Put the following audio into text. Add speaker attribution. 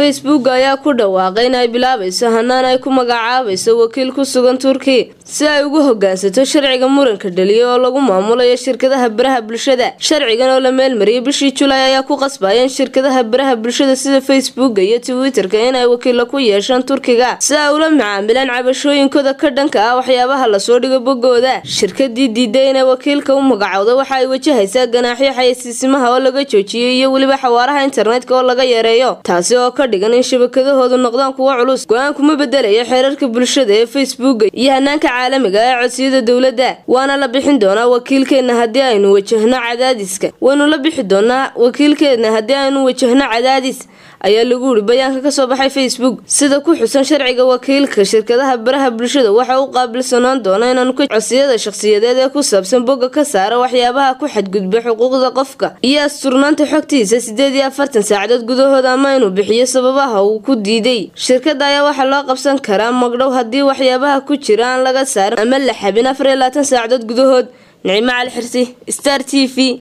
Speaker 1: facebook ayaa ku dhawaaqay in ay bilaabayso hanaan ay ku magacaabayso wakiil ku sugan turkiya si ay ugu hogaansato sharciga muranka dhaliya oo lagu maamulayo shirkadaha baraha bulshada sharcigan oo la meelmariyay bishii julaay ayaa ku qasbaya in shirkadaha baraha bulshada sida facebooka iyo twitterka inay wakiilo ku yeeshaan turkiga si ay ula macaamilaan cabashooyinkooda ka dhanka ah waxyaabaha lasoo dhigo bogooda shirkadii diiday inay wakiilka u magacowda waxa ay wajahaysaa ganaaxyo xayeysiisimaha oo laga joojiyay iyo weliba xawaaraha internetka oo laga yareeyo taasi oo ka dhigan in shabakadahoodu noqdaan kuwo culus go-aankuma bedelayo xeerarka bulshada ee facebooka iyo hanaanka caalamiga ee codsiyada dowladda waana la bixin doonaa wakiilkeena haddii aynu wajahno cadaadiska waynu la bixi doonaa wakiilkeena haddii aynu wajahno cadaadis ayaa lagu yiri bayaanka kasoo baxay facebook sida ku xusan sharciga wakiilka shirkadaha baraha bulshada waxa u qaabilsanaan doona inaanu ka codsiyada shakhsiyadeed ee ku saabsan bogga ka saara waxyaabaha ku xadgudba xuquuqda qofka iyo asturnaanta xogtiisa sideed iyo afartan saacadood gudahooda ama inuu bixiyo sababaha uu ku diiday shirkada ayaa waxaa loo qabsan karaa magdhow haddii waxyaabaha ku jira aan laga saarin ama la xabin afar iyo labaatan saacadood gudahood nicmo cali xirsi star t v